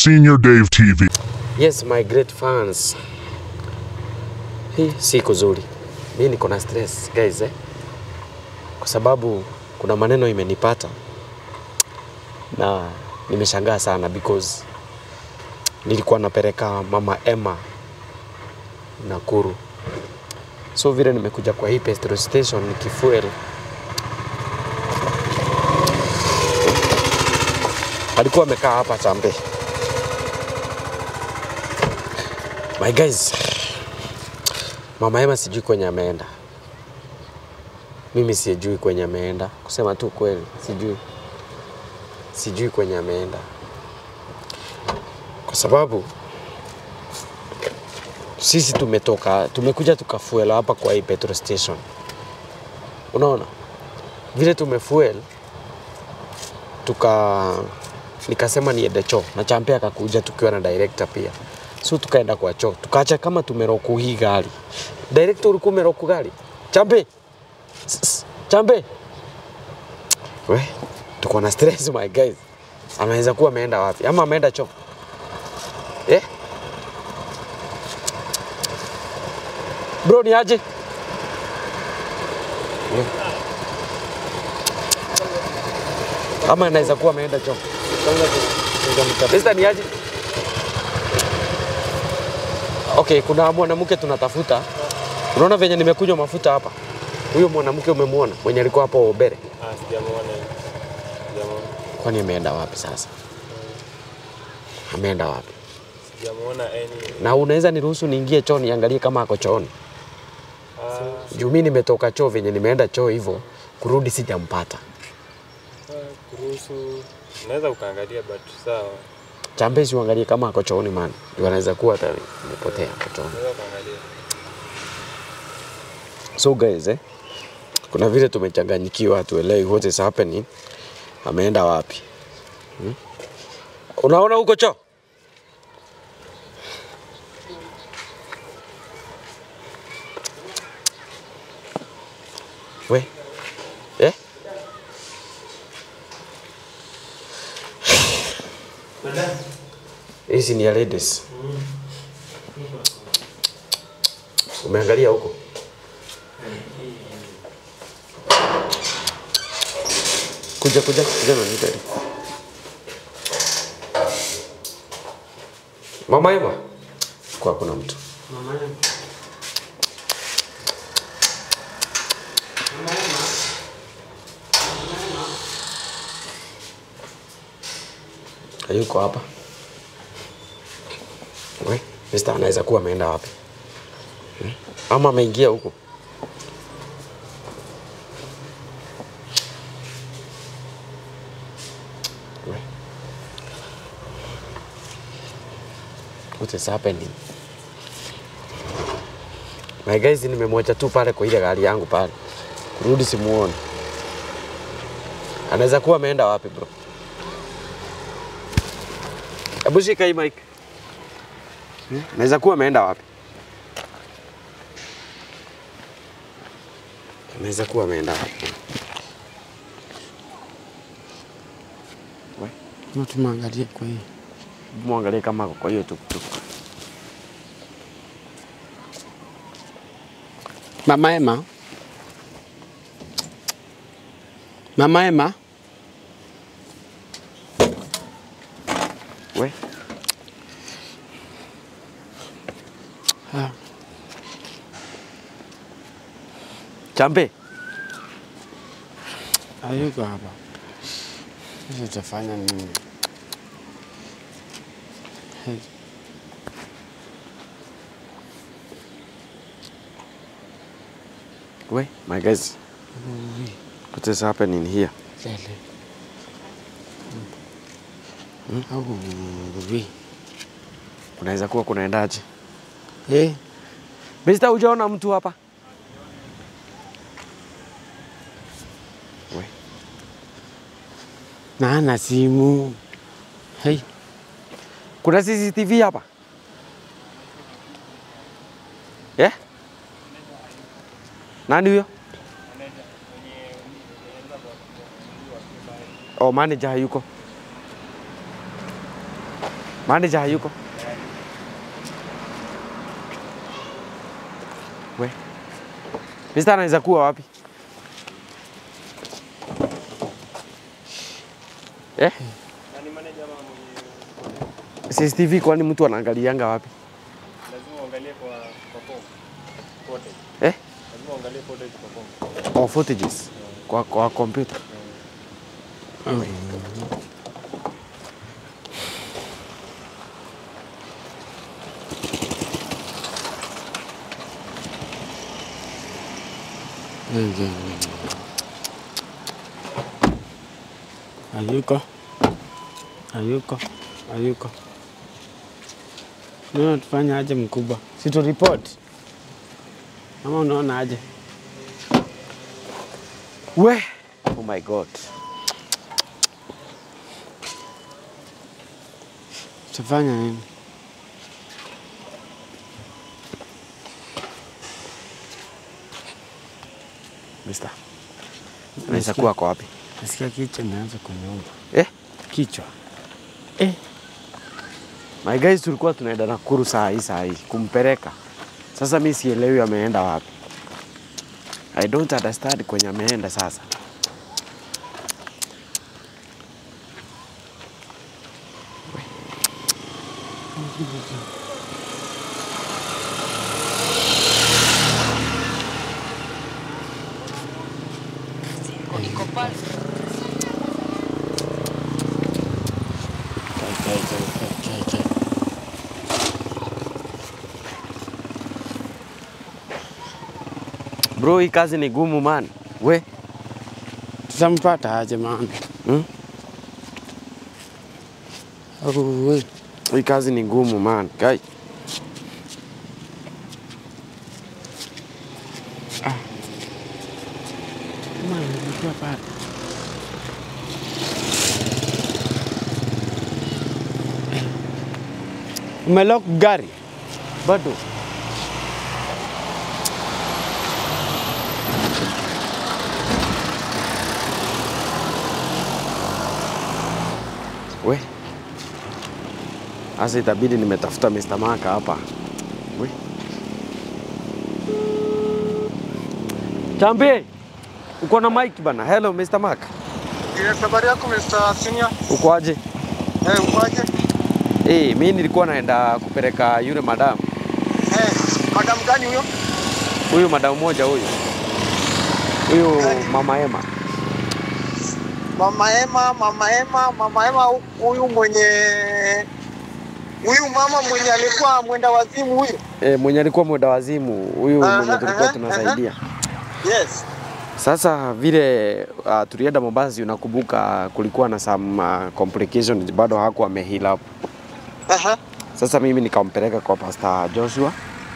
Senior Dave TV. Yes, my great fans. Hii si kuzuri. Mimi niko na stress guys eh. Kwa sababu kuna maneno imenipata na nimeshangaa sana because nilikuwa napeleka mama Emma Nakuru. So vile nimekuja kwa hii petrol station nikifuel alikuwa amekaa hapa Chambe. My guys, mama Emma sijui kwenye ameenda. Mimi sijui kwenye ameenda, kusema tu kweli, sijui sijui kwenye ameenda, kwa sababu sisi tumetoka tumekuja tukafuel hapa kwa hii petrol station. Unaona vile tumefuel tuka nikasema niende choo na Champe akakuja tukiwa na director pia, so tukaenda kwa choo, tukaacha kama tumeroku hii gari. Director, ulikuwa umeroku gari? Champe, Sss, Champe, we tuko na stress my guys. Anaweza kuwa ameenda wapi ama ameenda choo eh? Bro, ni aje? Ama anaweza kuwa ameenda choo. Mister, ni aje? Okay, kuna mwanamke tunatafuta. Unaona venye nimekunywa mafuta hapa. Huyo mwanamke umemwona mwenye alikuwa hapo Obere? Ah, sijamuona. Sijamuona. Kwani ameenda wapi sasa? Ameenda wapi? Sijamuona any. Na unaweza niruhusu niingie choo niangalie kama ako chooni? Ah, Juu mimi nimetoka choo venye nimeenda choo hivyo, kurudi sijampata. kuruhusu unaweza ukaangalia but sawa. Chambezi uangalie kama ako chooni man. Juu anaweza kuwa hata amepotea ako chooni. Unaweza ukaangalia. So guys, eh, kuna vile tumechanganyikiwa, hatuelewi what is happening. Ameenda wapi? Hmm? Unaona huko choo? We. Eh? Hizi ni ya ladies. Umeangalia huko? Kuja kuja kuja na nitari. Mama Eva. Kwa kuna mtu. Hayuko hapa. We, Mr. anaweza kuwa ameenda wapi? Hmm? Ama ameingia huko. We. What is happening? My guys, nimemwacha tu pale kwa ile gari yangu pale. Kurudi simuoni. Anaweza kuwa ameenda wapi bro? Hebu shika hii mic. Hmm? Anaweza kuwa ameenda wapi? Anaweza kuwa ameenda wapi? We, Na tumeangalia kwa hii. hebu muangalie kama ako kwa hiyo tuktuk. Mama Emma. Mama Emma. We, Ah, Chambe, hayuko hapa. Sasa tutafanya nini? Hey, we, my guys, ui, what is happening here? lele. Au ui. Kunaweza kuwa kunaendaje? Eh, Mister, hujaona mtu hapa? We, na ana simu. Hey, kuna CCTV hapa? Yeah? Nani huyo? Oh, manager hayuko. Manager hayuko? We. Mr. anaweza kuwa wapi? Eh? Nani manager ama mwenye CCTV kwani mtu anaangalianga wapi? lazima uangalie kwa kwa phone. Footage. Eh? Lazima uangalie footage kwa phone. Oh, footages kwa kwa computer. Hayuko. Hayuko. Hayuko. Unaona tufanye aje mkubwa? Si tu report. Ama unaona aje? We. Oh my god. Tufanya nini? Mister. Anaweza kuwa kwa wapi? Nasikia kichwa imeanza kuniuma. Eh? Kichwa. My guys tulikuwa tunaenda Nakuru saa hii saa hii kumpeleka. Sasa mi sielewi ameenda wapi. I don't understand kwenye ameenda sasa. Kai, kai, kai, kai, kai, kai. Bro, hii kazi ni gumu man. We, Tutampata aje maana? hmm? Au we. hii kazi ni ngumu man. Kai. Kama nilikuwa pale. Umelock gari? Bado. We. Sasa itabidi nimetafuta Mr. Maka hapa. We. Chambi. Uko na mic bana. Hello Mr. Mark. Yes, habari yako Mr. Senior? Uko aje? Eh, ukoaje? Eh, mimi nilikuwa naenda kupeleka yule madam. Eh, madam gani huyo? Huyu madam moja huyu. Huyu Gani? mama Emma. Mama Ema, Mama Ema, Mama Ema huyu mwenye huyu mama mwenye alikuwa mwenda wazimu huyu. E, mwenye alikuwa mwenda wazimu huyu Aha, mwenye tulikuwa aha, tunasaidia. Yes. Sasa vile uh, tulienda Mombasa, unakumbuka kulikuwa na some uh, complications, bado hakuwa ameheal up. Aha. Sasa mimi nikampeleka kwa Pastor Joshua.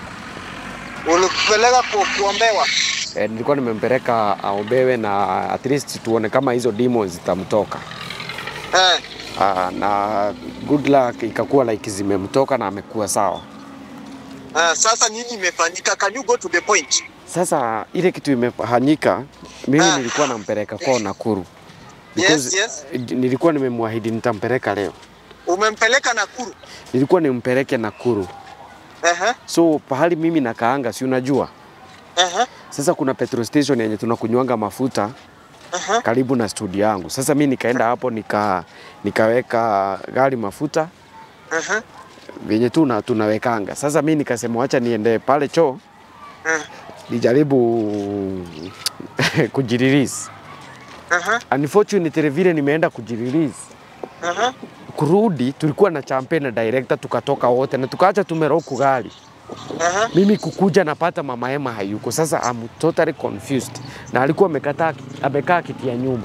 Ulikupeleka ku, kuombewa. E, nilikuwa nimempeleka aombewe na at least tuone kama hizo demons zitamtoka. Eh. Uh, na good luck ikakuwa like zimemtoka na amekuwa sawa. Uh, sasa nini imefanyika? Can you go to the point? Sasa ile kitu imefanyika, mimi Ah. nilikuwa nampeleka kwao Nakuru. Yes, Because yes. Nilikuwa nimemwahidi nitampeleka leo. Umempeleka Nakuru. Nilikuwa nimpeleke Nakuru. Aha. So pahali mimi nakaanga, si unajua Aha. sasa kuna petrol station yenye tunakunywanga mafuta Aha. karibu na studio yangu. Sasa mi nikaenda hapo nika, nikaweka gari mafuta Aha. venye tu na- tunawekanga. Sasa mi nikasema wacha niende pale choo Eh. nijaribu kujirelease. Aha. Unfortunately vile nimeenda kujirelease Aha. kurudi, tulikuwa na champagne na director, tukatoka wote na tukaacha tumeroku gari. Aha. Mimi kukuja napata mama Emma hayuko. Sasa I'm totally confused, na alikuwa amekataa amekaa kiti ya nyuma,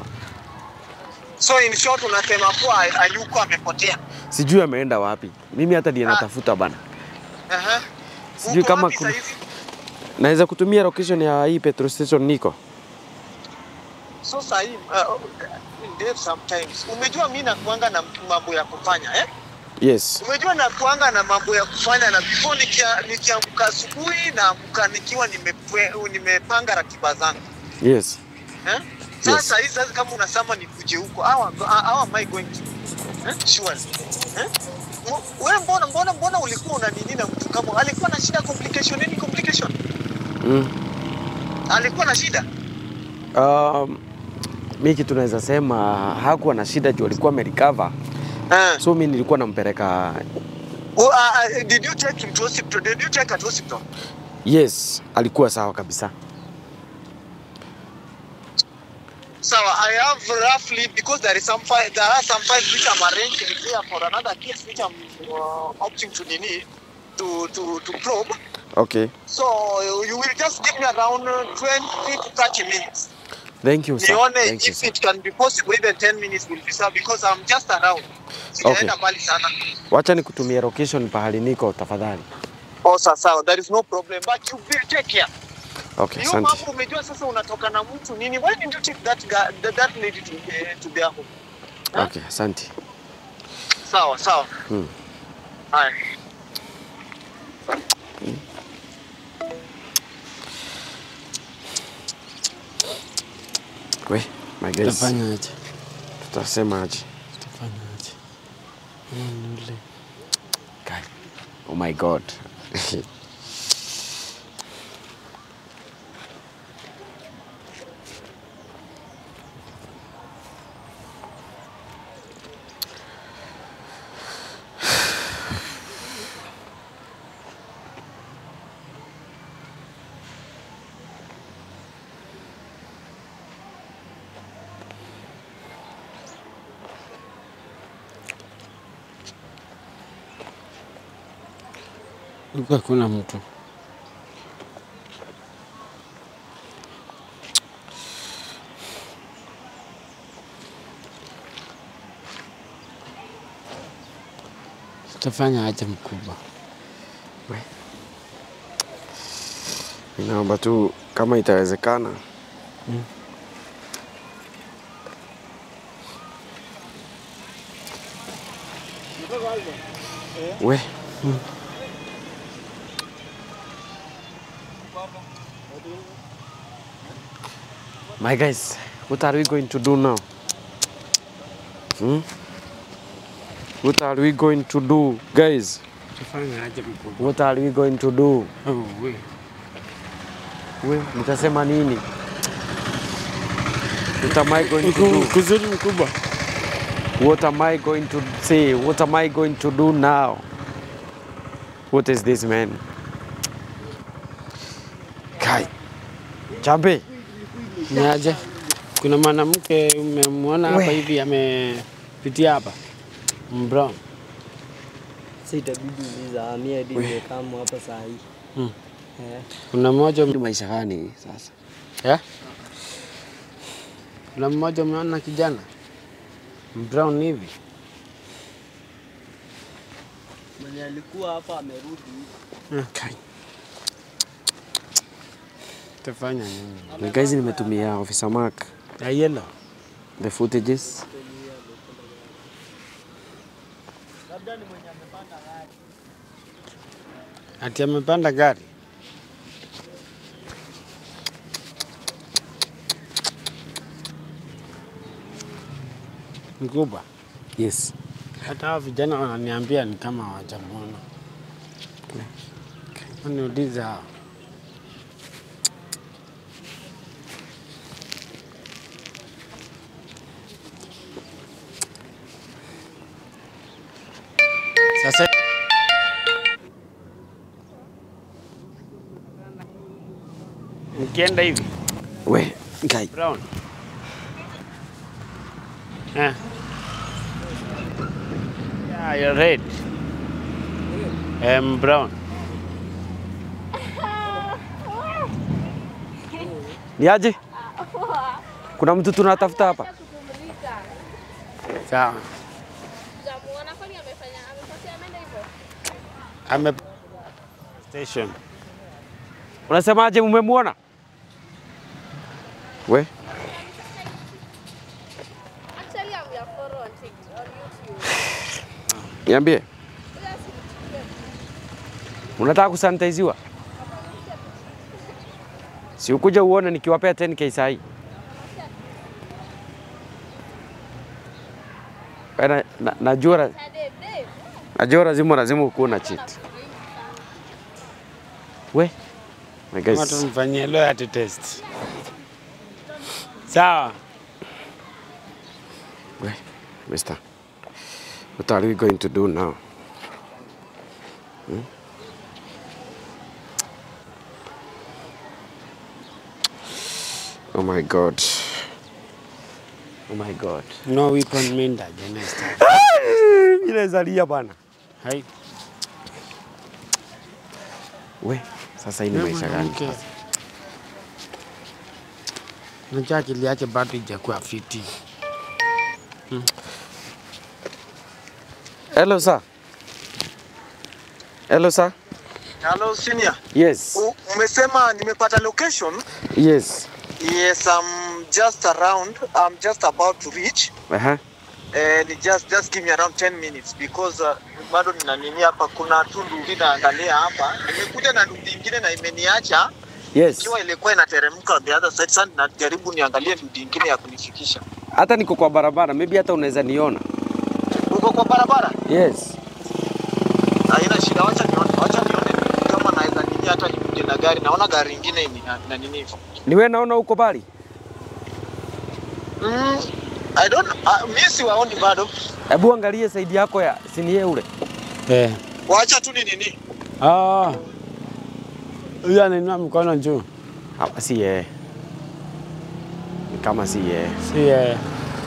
So in short unasema kuwa hayuko amepotea. sijui ameenda wapi. Mimi hata ndiye natafuta bana. Aha. Sijui Uko kama wapi kuna- saizi? Naweza kutumia location ya hii petrol station niko. So sahi uh, Dave sometimes umejua mi nakuanga na mambo ya kufanya eh? Yes. Umejua nakuanga na mambo ya kufanya na before nikia- nikiamka asubuhi naamka nikiwa nimepwe- nimepanga ratiba zangu Yes. eh? Sasa hii sasa kama unasema nikuje huko how, am- how am I going to eh? Surely eh? M- wewe mbona mbona mbona ulikuwa una nini na mtu kama alikuwa na shida complication nini complication Mm. alikuwa na shida Um, mi kitu naweza sema hakuwa na shida juu alikuwa amerecover. uh, So mi nilikuwa nampeleka uh, uh, did you take him to hospital did you take her to hospital yes, alikuwa sawa kabisa. So I have roughly because there is some file, there are some files which I'm arranging here for another case which I'm uh, opting to nini to to to probe. Okay. So you will just give me around uh, 20 to 30 minutes. Thank you, sir. Nione Thank you, if sir. it can be possible even 10 minutes will be sir because I'm just around. Sijaenda mbali sana. Wacha nikutumie location pahali niko tafadhali. Oh, sawa sawa, there is no problem but you will take care. Okay, Hiyo asante. mambo umejua sasa unatoka na mtu nini? Why did you take that guy, that, that lady to, uh, to their home? Okay, asante. Sawa sawa. Hmm. Haya. We, my guys, Utafanya aje? tutasema aje? Utafanya aje? Mm, yule. Guy. Oh my god. Huku hakuna mtu. Utafanya aje mkubwa? Ninaomba tu kama itawezekana we My guys, what are we going to do now? Hmm? What are we going to do, guys? Utafanya aje mkubwa? What are we going to do? Oh, we. We, nitasema nini? What am I going to do? Kuzuri mkubwa. What am I going to say? What am I going to do now? What is this man? Kai. Chambe. Ni aje? Kuna mwanamke umemwona hapa We. hivi amepitia hapa mbrown. Sasa itabidi uliza mimi hadi nimekama hapa saa hii. Hmm. Eh, Kuna mmoja Ni maisha gani sasa? eh? Kuna mmoja umeona kijana brown hivi mwenye alikuwa hapa amerudi. Kai. tafanya nini? Ni guys nimetumia officer Mark Ya yellow the footages. ati amepanda gari mkubwa. Yes. Hata hao vijana wananiambia ni kama hawajamwona. Niulize hao. Sasa nikienda hivi We, Kai. brown eh. Yeah, you're red. I'm brown. Ni aje? Kuna mtu tunatafuta hapa? Sawa. Jamuona kwani amefanya amepotea ameenda hivyo? Ame station. Unasemaje mmemwona? We, Actually I'm your follow on TikTok on YouTube. niambie. Ila simchukue. Unataka kusanitiziwa? Si ukuja uone nikiwapea 10k saa hii. Wewe na, na, najua Na Dave, Dave. Najua lazima lazima ukuwe na cheat. We. My Kama guys. tumfanyie loyalty test. Sawa. We, mister. What are we going to do now? Hmm? Oh my god. Oh my god. No weapon mean against us. Ile zalia bana. Hai. We, sasa hii ni maisha gani? Mwanamke. Unajua akili yake bado haijakuwa fiti. Hello sir. Hello sir. Hello senior. Yes. U- Umesema nimepata location. Yes. Yes, I'm just around. I'm just about to reach. Aha. And just just give me around 10 minutes because uh, bado nina nini hapa, kuna tu ndugu naangalia hapa. Nimekuja na ndugu ingine na imeniacha Yes. ikiwa ilikuwa inateremka on the other side. Sasa najaribu niangalie ndugu ingine ya kunifikisha. Hata niko kwa barabara, maybe hata unaweza niona. Uko kwa barabara? Yes. Haina shida, wacha nione, wacha nione kama naweza nini, hata nikuje na gari. Naona gari ingine ina na nini hivyo. Ni wewe naona uko bali? Mm, I don't uh, mimi siwaoni bado. Hebu angalie saidi yako ya sinie ule. Eh. Wacha tu ni nini. Ah. Huyu anainua mkono juu. Hapa si yeye. Ni kama si yeye. Si yeye.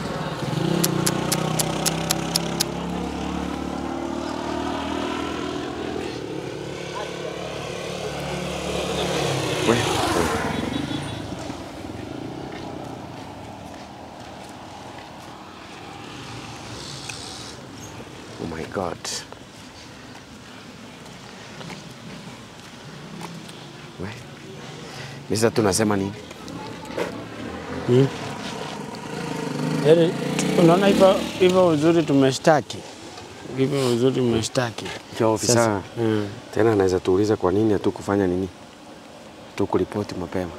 We. Oh my god. We. Misa tunasema nini? Hmm. Yaani unaona hivyo hivyo uzuri tumeshtaki. Hivyo uzuri tumeshtaki. Kia ofisa Sasa, mm. tena anaweza tuuliza kwa nini hatukufanya nini? Tukuripoti mapema.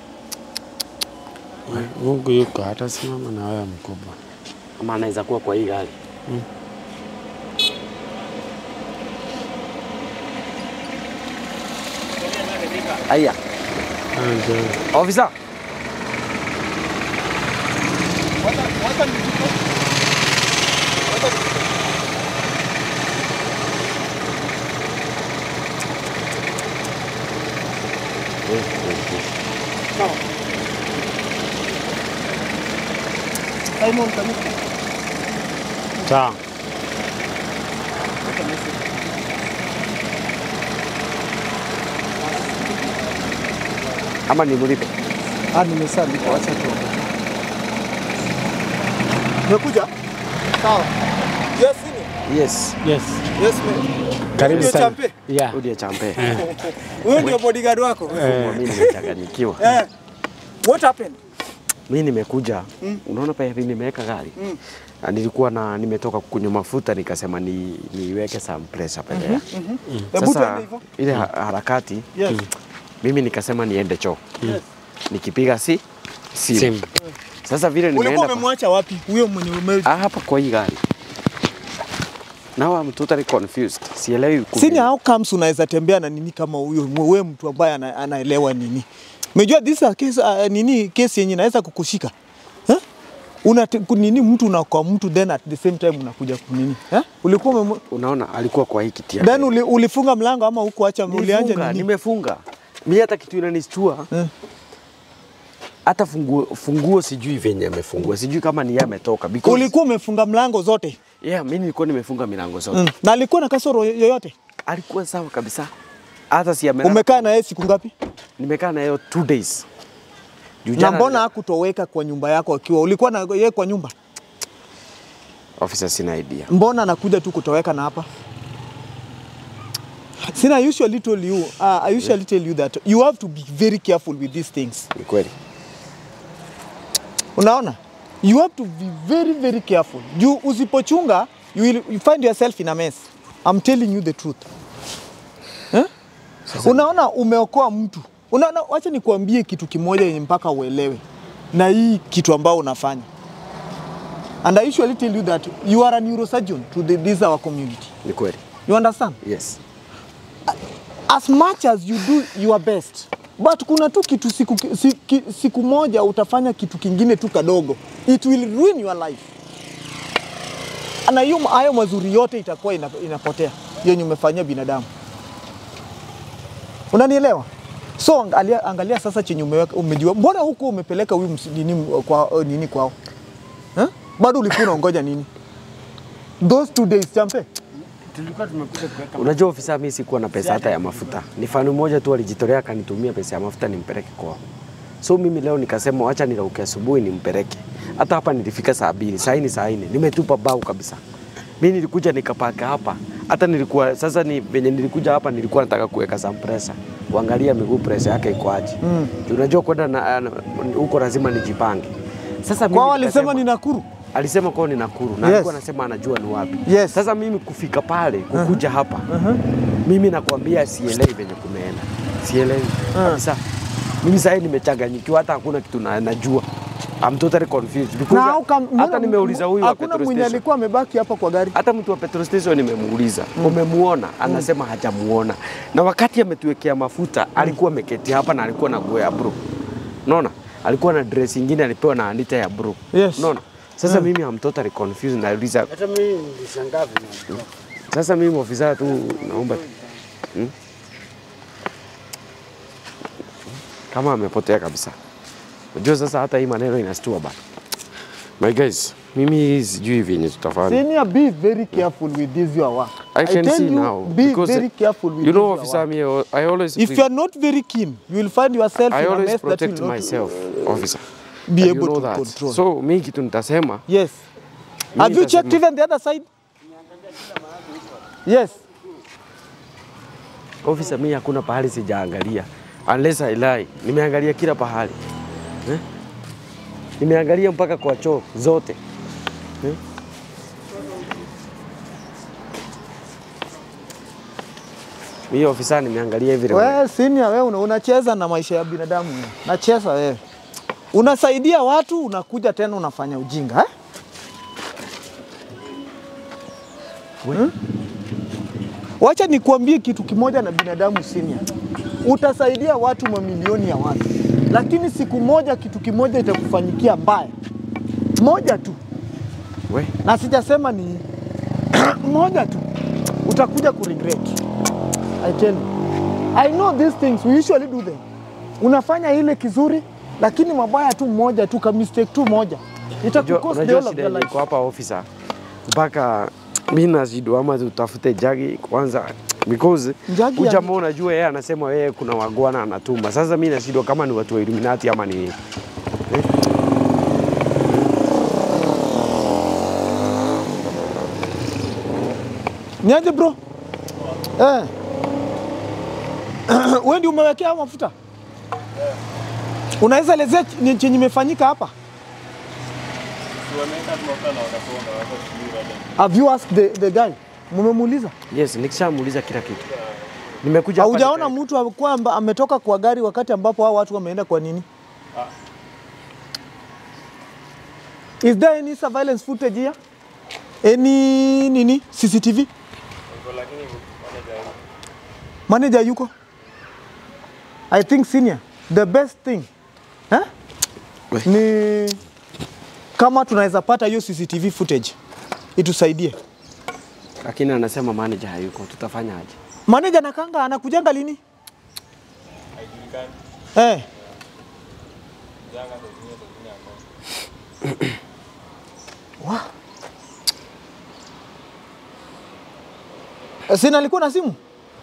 Mungu yuko hata simama na wewe mkubwa. Ama anaweza kuwa kwa hii gari. Aya, Ah, ndio. ofisa. Sawa. Ama nimlipe. Ah, nimesalipa, wacha tu. Umekuja? Sawa. Yes, sini. Yes. Yes. Yes, ma'am. Karibu Ndio sana. champe. Yeah. Rudi ya champe. Wewe ndio bodyguard wako? Eh. Mimi nimechanganyikiwa. Eh. What happened? Mimi nimekuja. Unaona pale hivi nimeweka gari. Mm. Na nilikuwa na nimetoka kukunywa mafuta nikasema ni niweke some pressure pale. Hebu Sasa twende hivyo. ile ha- harakati Yes. mimi nikasema niende choo. Yes. Nikipiga si simu. Simu. Sasa vile Ulikuwa nimeenda pa- umemwacha wapi? Huyo mwenye ume Ah, hapa kwa hii gari. Now I'm totally confused. Sielewi kumi- Sini how comes unaweza tembea na nini kama huyo wewe mtu ambaye ana, anaelewa nini? Umejua this is a case uh, nini case yenye inaweza kukushika. Eh? Una nini mtu na kwa mtu then at the same time unakuja kunini? Eh? Ulikuwa umemwa- Unaona alikuwa kwa hii kiti ya then mbele. uli, ulifunga mlango ama hukuacha ulianja Nimefunga, nini? nimefunga. Mimi hata kitu inanistua. Eh. Hata funguo, funguo sijui venye amefungua. Sijui kama ni yeye ametoka because Ulikuwa umefunga mlango zote. yeah, mimi nilikuwa nimefunga milango zote. Mm. Na alikuwa na kasoro yoyote? Alikuwa sawa kabisa. Hata si amelala. Umekaa na yeye siku ngapi? Nimekaa na yeye two days. Juu Na jana mbona nili- hakutoweka kwa nyumba yako akiwa ulikuwa na yeye kwa nyumba? officer sina idea. mbona anakuja tu kutoweka na hapa Sina, I usually told you, uh, I usually tell you that you have to be very careful with these things. Ni kweli. Unaona? You have to be very very careful. You usipochunga, you will you find yourself in a mess. I'm telling you the truth. Eh? Unaona umeokoa mtu. Unaona, wacha nikuambie kitu kimoja yenye mpaka uelewe na hii kitu ambao unafanya. And I usually tell you that you are a neurosurgeon to the, this our community. Ni kweli. You understand? Yes. As much as you do your best, but kuna tu kitu siku, siku, siku moja utafanya kitu kingine tu kadogo, it will ruin your life, na hiyo hayo mazuri yote itakuwa ina, inapotea yenye umefanyia binadamu. Unanielewa? So angalia, angalia sasa chenye umeweka, umejua. Mbona huko umepeleka huyu msi- nini kwa uh, nini kwao eh? Bado ulikuwa unaongoja nini? Those two days champe Tulikuwa tumekuja kuweka Unajua ofisa, mimi sikuwa na pesa hata ya mafuta. Ni fani moja tu alijitolea akanitumia pesa ya mafuta nimpeleke kwao. So mimi leo nikasema wacha nirauke asubuhi nimpeleke. Hata hapa nilifika saa mbili, saa hii ni saa nne, nimetupa bau kabisa. Mimi nilikuja nikapaka hapa. Hata nilikuwa sasa ni venye nilikuja hapa nilikuwa nataka kuweka some pressure. Kuangalia miguu pressure yake iko aje. Mm. Unajua kwenda na- na- huko lazima nijipange. Sasa mimi kwao walisema nikasema- ni Nakuru. alisema kwao ni Nakuru na Yes. alikuwa anasema anajua ni wapi. Yes. Sasa mimi kufika pale kukuja hapa mimi nakwambia sielewi venye kumeenda, sielewi kabisa. Mimi sasa nimechanganyikiwa, hata hakuna kitu na, najua. I'm totally confused because Na how come- hata mbona- nimeuliza huyu wa hakuna petrol mwenye station. alikuwa amebaki hapa kwa gari. Hata mtu wa petrol station nimemuuliza, umemuona? Anasema hajamuona, na wakati ametuwekea mafuta alikuwa ameketi hapa na alikuwa na nguo ya blue, unaona, alikuwa na dress ingine alipewa na Anita ya blue, Yes. unaona. Sasa mimi I'm totally confused, nauliza hata mimi nilishangaa vile. sasa mimi ofisa tu naomba hmm? kama amepotea kabisa. Unajua sasa hata hii maneno inastua bana. My guys, mimi sijui venye tutafanya. Senior, be very careful with this your work. I can tell see you, now Be because very careful with you know this officer your work. me I always If you are not very keen, you will find yourself I in a always mess that protect will not myself officer. be And able you know to that. control. So mimi kitu nitasema yes. Mimi Have you nitasema- checked even the other side? Yes. officer, mimi hakuna pahali sijaangalia unless I lie. Nimeangalia kila pahali eh? Nimeangalia mpaka kwa choo zote eh? Mimi ofisa nimeangalia hivi Wewe senior, wewe una- unacheza na maisha ya binadamu. wewe. Nacheza wewe. Unasaidia watu, unakuja tena unafanya ujinga eh? Hmm? Wacha nikuambie kitu kimoja na binadamu senior. Utasaidia watu mamilioni ya watu, lakini siku moja kitu kimoja itakufanyikia mbaya, moja tu, we na sijasema ni moja tu, utakuja kuregret. I tell you. I know these things, we usually do them. Unafanya ile kizuri, lakini mabaya tu moja tu, ka mistake tu moja unajua itakukost the unajua whole of shida your yenye life. iko hapa officer, mpaka mimi nazidwa ama tutafute jagi kwanza because Jagi huyu ya- jamaa unajua yeye anasema yeye kuna wagwana anatuma. Sasa mimi nashindwa kama ni watu wa Illuminati ama ni nini. Niaje bro? Eh. Wewe ndio umewekea mafuta? Unaweza elezea ch- ni chenye imefanyika hapa? Si wameweka tu mafuta na wakafunga, wako sijui wale. Have you asked the, the guy? Mumemuuliza? Yes, nikishamuuliza kila kitu. Nimekuja hapa Haujaona nika- mtu kwamba ametoka kwa gari wakati ambapo hao watu wameenda kwa nini? Is there any surveillance footage here? Any nini? CCTV? Hivyo lakini manager yuko. Manager yuko? I think senior, the best thing eh? We. ni kama tunaweza pata hiyo CCTV footage itusaidie. lakini anasema manager hayuko, tutafanya aje? Manager nakanga anakujanga lini? Haijulikani. Eh. Janga saa zingine saa zingine hakuna. Wa. Eh, Sina alikuwa na simu?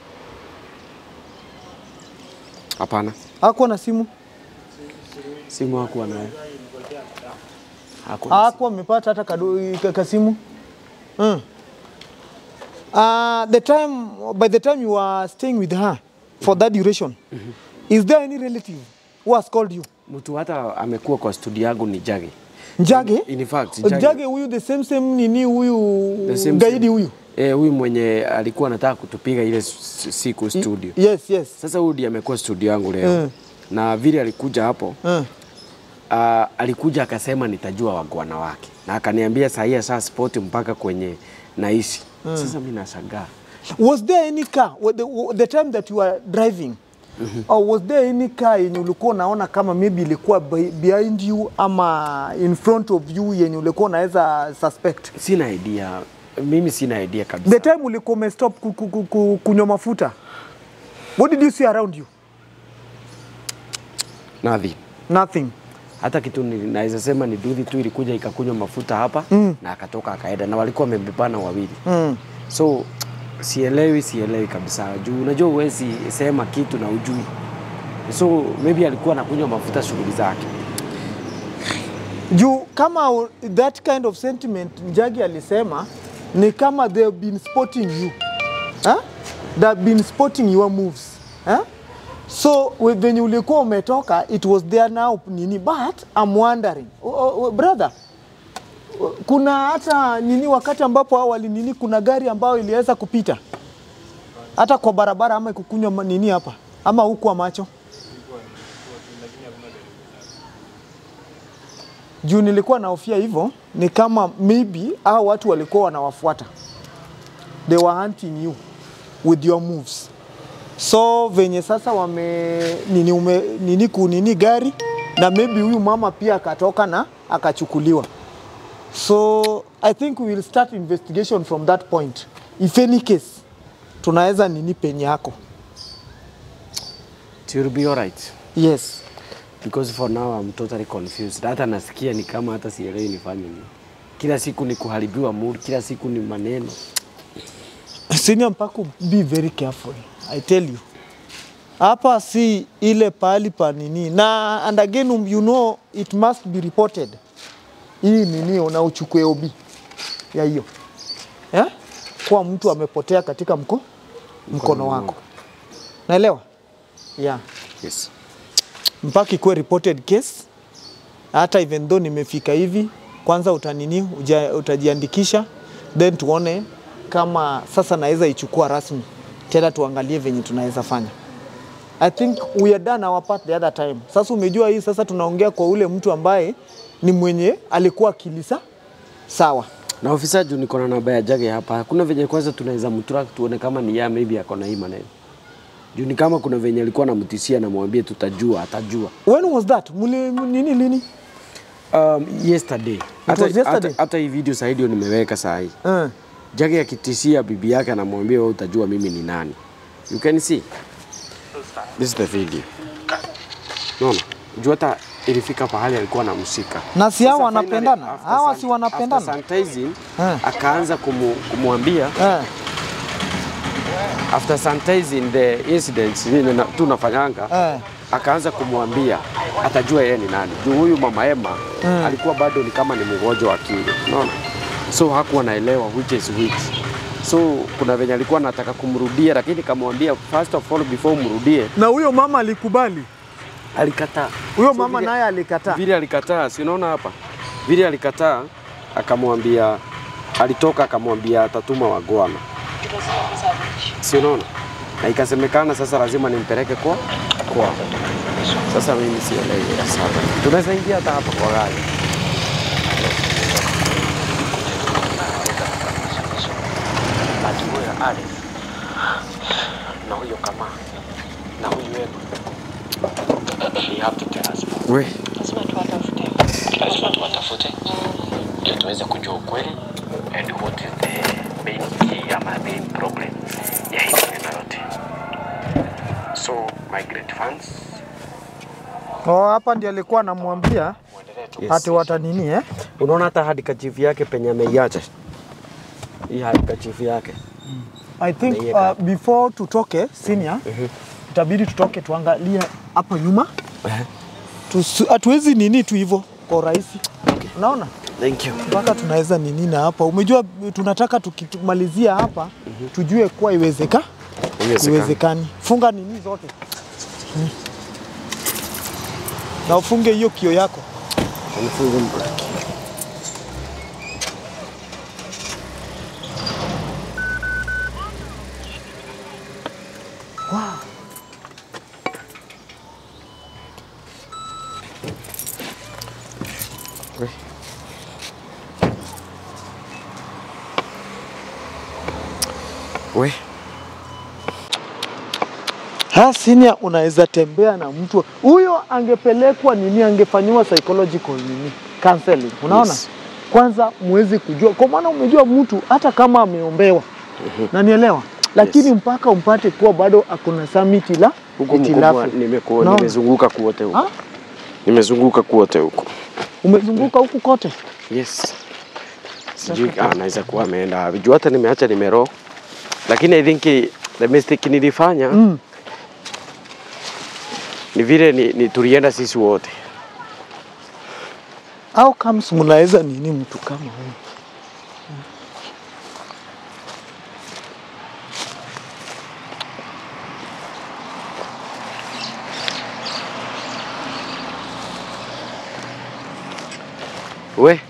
Hapana, Hakuwa na simu. simu hakuwa nayo. Hakuwa na simu. Hakuwa amepata hata kado, ka, ka simu. Mm. Uh, the time by the time you were staying with her for that duration, is there any relative who has called you? Mtu hata amekuwa kwa studio yangu ni Jage. Njage? In fact, Njage, Jage, huyu the same same nini huyu The same gaidi same. huyu? eh, huyu mwenye alikuwa anataka kutupiga ile s- siku studio. Yes, yes. Sasa huyu ndiye amekuwa studio yangu leo Mm. na vile alikuja hapo Uh. uh, alikuja akasema nitajua wagwana wake na akaniambia saa hii asha sport mpaka kwenye naishi. Sasa mimi nashangaa Was there any car wa- the, wa- the time that you were driving or was there any car yenye ulikuwa unaona kama maybe ilikuwa be- behind you ama in front of you yenye ulikuwa unaweza suspect? sina idea, mimi sina idea kabisa. The time ulikuwa umestop ku- ku- ku- ku- kunywa mafuta, what did you see around you? Nothing. Nothing. hata kitu ni- naweza sema ni duthi tu ilikuja ikakunywa mafuta hapa mm. na akatoka akaenda, na walikuwa wamebebana wawili Mm. so sielewi, sielewi kabisa juu unajua huwezi sema kitu na ujui, so maybe alikuwa anakunywa mafuta shughuli zake. juu kama u- that kind of sentiment Njagi alisema ni kama they have been spotting you huh? they have been spotting your moves huh? so we- venye ulikuwa umetoka it was there now nini but I'm wondering o, o, o, brother o- kuna hata nini wakati ambapo awali nini kuna gari ambayo iliweza kupita hata kwa barabara ama kukunywa ma- nini hapa ama huku macho juu nilikuwa nahofia hivyo, ni kama maybe hao watu walikuwa wanawafuata, they were hunting you with your moves. So venye sasa wame nini, ume, nini kunini gari na maybe huyu mama pia akatoka na akachukuliwa. So I think we will start investigation from that point. If any case tunaweza nini penye yako. It will be alright Yes. because for now I'm totally confused. Hata nasikia ni kama hata sielewi nifanye nini. Kila siku ni kuharibiwa mood, kila siku ni maneno. Senior Mpaku, be very careful. I tell you. Hapa si ile pahali pa nini na and again um, you know it must be reported. Hii nini una uchukue OB ya hiyo yeah? Kwa mtu amepotea katika mko, mkono wako, naelewa yeah. Yes. Mpaka ikuwe reported case, hata even though nimefika hivi, kwanza utanini uja, utajiandikisha then tuone kama sasa naweza ichukua rasmi tena, tuangalie venye tunaweza fanya. I think we are done our part the other time. Sasa umejua hii sasa tunaongea kwa ule mtu ambaye ni mwenye alikuwa kilisa sawa. Na ofisa juu niko na namba ya Jage hapa, hakuna venye kwanza tunaweza mtrack tuone kama ni ya maybe ako na hii maneno. Juu ni kama kuna venye alikuwa anamtishia namwambie tutajua, atajua. When was that? Muli, nini lini? Um, yesterday. Hata, was yesterday? hata, hata hii video saa hii ndio nimeweka saa hii. Uh, Jage akitishia bibi yake anamwambia wewe utajua mimi ni nani. You can see. This is the video. Naona? Juu hata ilifika pahali alikuwa anamshika. na si hao Sasa wanapendana, finally, after hawa san- si wanapendana After sanitizing, Eh. akaanza kumu, kumwambia eh. after sanitizing the incidents vile na- tunafanyanga Eh. akaanza kumwambia atajua yeye ni nani. Juu huyu mama Emma alikuwa bado ni kama ni mgonjwa wa akili, unaona, so hakuwa naelewa which is which. So kuna venye alikuwa anataka kumrudia, lakini kamwambia first of all before umrudie, Na huyo mama alikubali, alikataa. huyo So mama vile- naye alikataa. vile alikataa, si unaona hapa, vile alikataa, akamwambia, alitoka akamwambia atatuma wagwana, si unaona, na ikasemekana sasa lazima nimpeleke kwa kwa. Sasa mimi sielewi sana, tunaweza ingia hata hapa kwa gari. Ati huyo Alex na huyo kama na huyu Emma, you have to tell us more. We, lazima tuwatafute. lazima tuwatafute ndio tuweze kujua ukweli and what is the main key ama main problem ya hii maneno yote. So my great fans, Oh, hapa ndio alikuwa anamwambia yes. ati watanini eh? Unaona hata hadi kachifu yake penye ameiacha hii hadi kachifu yake I think Naiweka uh, before tutoke senior, itabidi tutoke tuangalie hapo nyuma. Tusi- Hatuwezi nini tu hivyo kwa urahisi, unaona Thank you. mpaka tunaweza nini na hapa. Umejua tunataka tukimalizia hapa tujue kuwa iwezeka Iwezekani. iwezekani. Funga nini zote Mm. na ufunge hiyo kio yako. Nifunge mbreki. We. We, Ha, senior unaweza tembea na mtu huyo, angepelekwa nini, angefanyiwa psychological nini, counseling. Unaona Yes. kwanza muwezi kujua, kwa maana umejua mtu hata kama ameombewa nanielewa, lakini Yes. mpaka umpate kuwa bado akona samiti la huku hitilafu. mkubwa nimekuwa Naona. nimezunguka kuote huko. Ah? Nimezunguka kuote huko. Umezunguka huku kote Yes. Sijui ah, anaweza kuwa ameenda wapi. Juu hata nimeacha nimero. Lakini I think eh, the mistake nilifanya mm. ni vile ni, ni tulienda sisi wote. How comes mnaweza nini mtu kama huyu? We.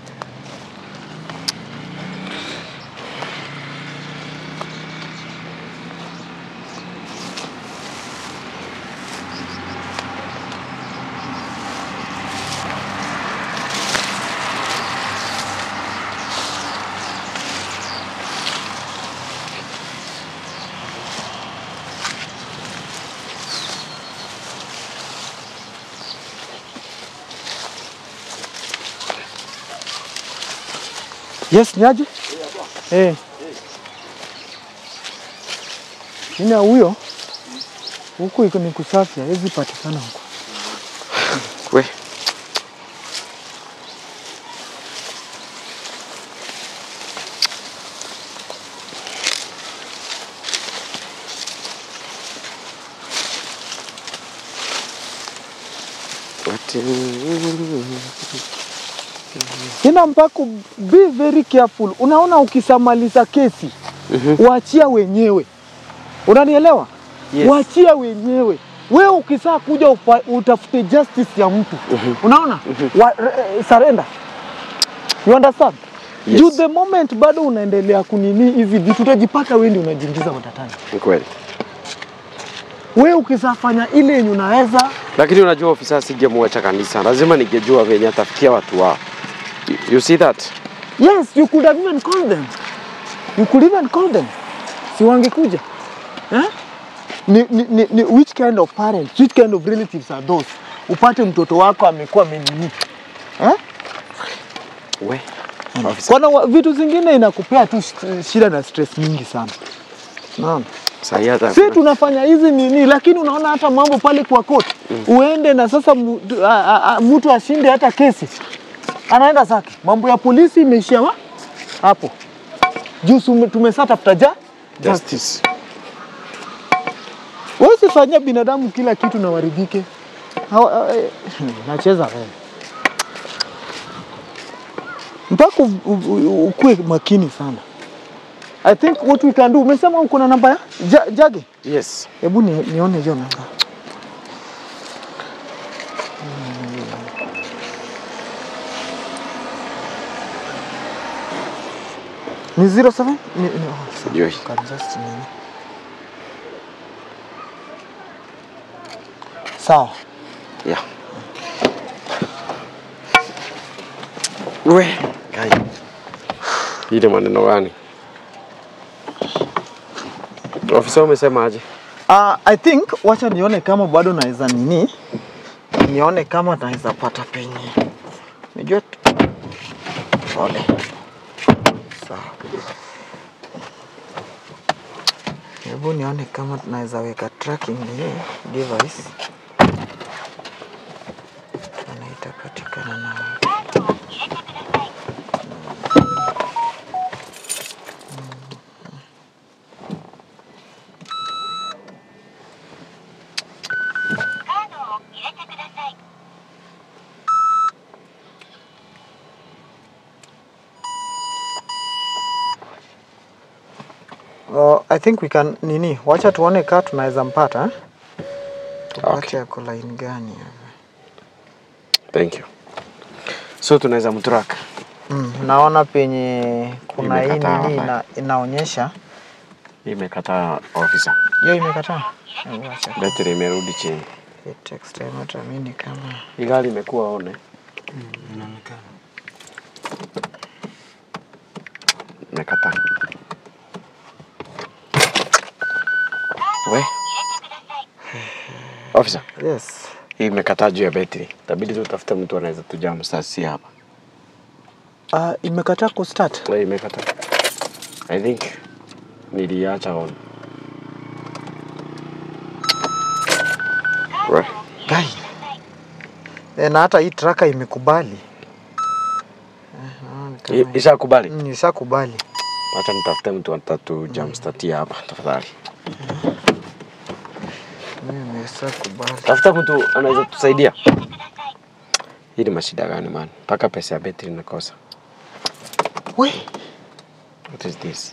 Yes, niaje? Eh. Nina huyo huku iko ni kusafi, hawezi patikana huko. We. What? Ina mpaka be very careful. Unaona, ukisamaliza kesi waachia wenyewe, unanielewa? Yes. Waachia wenyewe. Wewe ukisaa kuja ufa, utafute justice ya mtu unaona, wa, eh, surrender. You understand? Yes. Juu the moment bado unaendelea kunini hizi vitu utajipata wewe ndio unajiingiza matatani. Ni kweli. Wewe ukisafanya ile yenye unaweza Lakini unajua ofisa singemwacha kanisa, lazima ningejua venye atafikia watu wao. You- You see that? Yes, you could have even called them. You could even call them. Si wangekuja. Eh? Ni, ni, ni, ni which kind of parents, which kind of relatives are those? Upate mtoto wako amekuwa amenini. Eh? We. Ofisa. Kuna wa- vitu zingine inakupea tu sh- shida na stress mingi sana. Unaona? Sahi hata Si tunafanya hizi nini, lakini unaona hata mambo pale kwa court uende na sasa mu- a- a- a- mtu ashinde hata kesi, anaenda zake. Mambo ya polisi imeishia wa- hapo juu sume- tumesa tafuta ja justice. wewe usifanyia binadamu kila kitu na waridhike. Hawa- eh, Nacheza wewe mpaka u- u- u- ukuwe makini sana. I think what we can do, umesema uko na namba ya ja, Jage? Yes. Hebu ni, nione hiyo namba. Ni 07? Ni, ni, oh, sawa. Ndio hii. Can just nini. Sawa. Yeah. We. Gai. Hii ni maneno gani? Ofisa umesema aje? Uh, I think wacha nione kama bado naweza nini, nione kama naweza pata penye. Unajua tu- pole. Sawa. Hebu nione kama tunaweza weka tracking nini device. Tuone itapatikana na wapi. Uh, I think we can nini, wacha tuone kaa tunaweza mpata eh? Tupate Okay. ako line gani hapa. Thank you. So tunaweza mtrack. Mm, naona penye kuna hii Imekataa nini hapa. ina, inaonyesha Imekataa ofisa. hiyo imekataa. Hebu wacha Betri imerudi chini. hii text time hata mimi ni kama Hii gari imekuwa one. Inaonekana. Imekataa. We. Officer, Yes. hii imekataa juu ya betri. Itabidi tutafute mtu anaweza tujam sasi hapa. Uh, imekataa kustart. We imekataa. I think niliacha on. We. Gai. E, na hata hii traka imekubali. I- Ishakubali. Mm, Ishakubali. Acha nitafute mtu atatu jam statia hapa tafadhali. Mimi ishakubali. Tafuta mtu anaweza tusaidia. Hii ni mashida gani man? Mpaka pesa ya betri nakosa. We. What is this?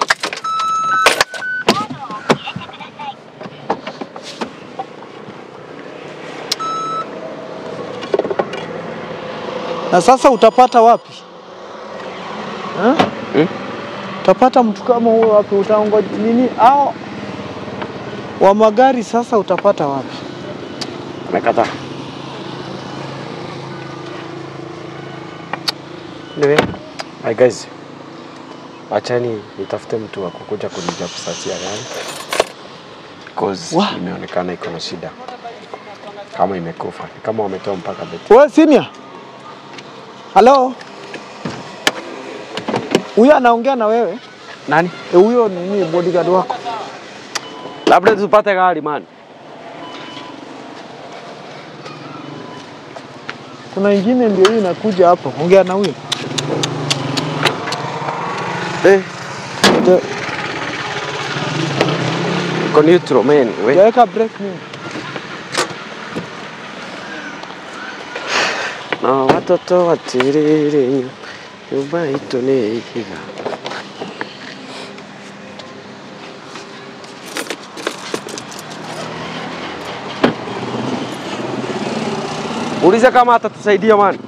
Na sasa utapata wapi? Ha? Hmm? Utapata mtu kama huyo wapi? Utaongoja nini? Au wa magari sasa utapata wapi? Amekataa. Anyway, hi guys. Wachani nitafute mtu wa kukuja kunija kusatia gari. Because Wa- imeonekana iko na shida. Kama imekufa, ni kama wametoa mpaka betri. We senior. Halo. Huyo anaongea na wewe? Nani? E, huyo nini bodyguard wako? Labda tupate gari man. Kuna ingine ndio hii inakuja hapo. Ongea na huyo. Eh, Ndio- iko neutral man. We. Weka break nini? na watoto watiriri nyumba itu nĩ ihiga uliza kama atatusaidia man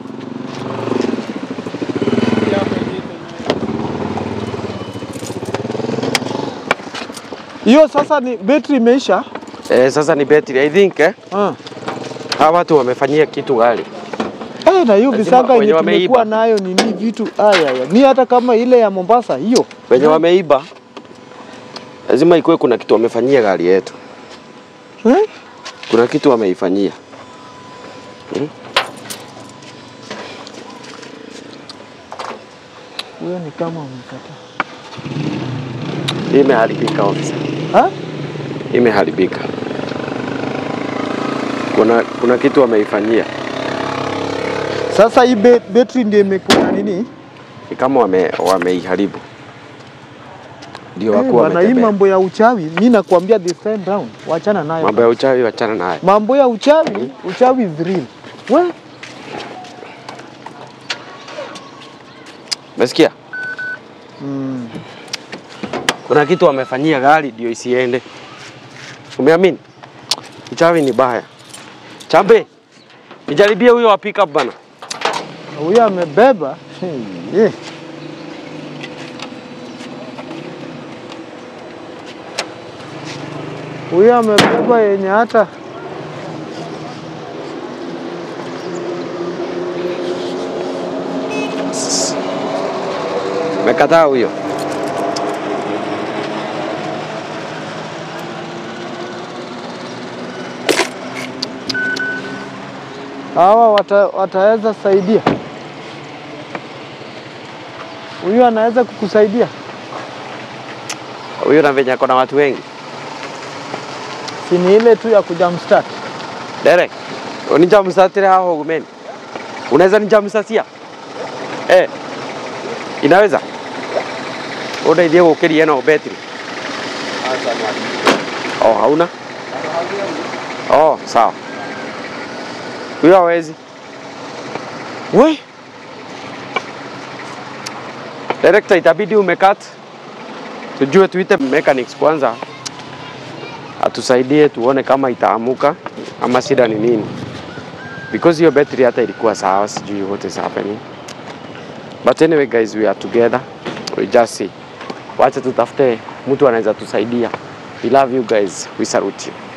Hiyo sasa ni betri imeisha. eh, sasa ni betri I think eh, Ah. hawa watu wamefanyia kitu gari Eh, na hiyo Lazima visanga wenye yenye wameiba. tumekuwa nayo nini vitu aya ya. Mi hata kama ile ya Mombasa hiyo. wenye wameiba lazima ikuwe kuna kitu wamefanyia gari yetu Eh? kuna kitu wameifanyia Huyo ni kama umekataa. imeharibika ofisa Ha? imeharibika. Kuna, kuna kitu wameifanyia, Sasa hii be- betri ndio imekuwa nini? ni kama wame, wameiharibu ndio Eh, wakuwa bwana, hii wametembea. mambo ya uchawi mi nakwambia this time round, wachana nayo. Mambo ya uchawi wachana nayo. Mambo ya uchawi, uchawi is real. We, Umesikia? mm, Kuna kitu wamefanyia gari ndio isiende. Umeamini? Uchawi ni baya. Chambe, nijaribie huyo wa pickup bana. huyo amebeba Eh. huyo amebeba yenye hata Mekataa huyo. hawa wata, wataweza saidia. Huyu anaweza kukusaidia. Huyo na venye ako na watu wengi. Si ni ile tu ya kujamstart. Derek, unijamsatire haho gumeni. Unaweza nijamsatia? Eh. Inaweza? Unaithie gukiria no betri. Oh, hauna? Oh, sawa. Huyo hawezi. We, Director, itabidi umekat. Tujue tuite mechanics kwanza. Atusaidie tuone kama itaamuka ama shida ni nini. Because hiyo battery hata ilikuwa sawa, sijui what is happening. But anyway guys, we are together. We just see. Wacha tutafute mtu anaweza tusaidia. We love you guys. We salute you.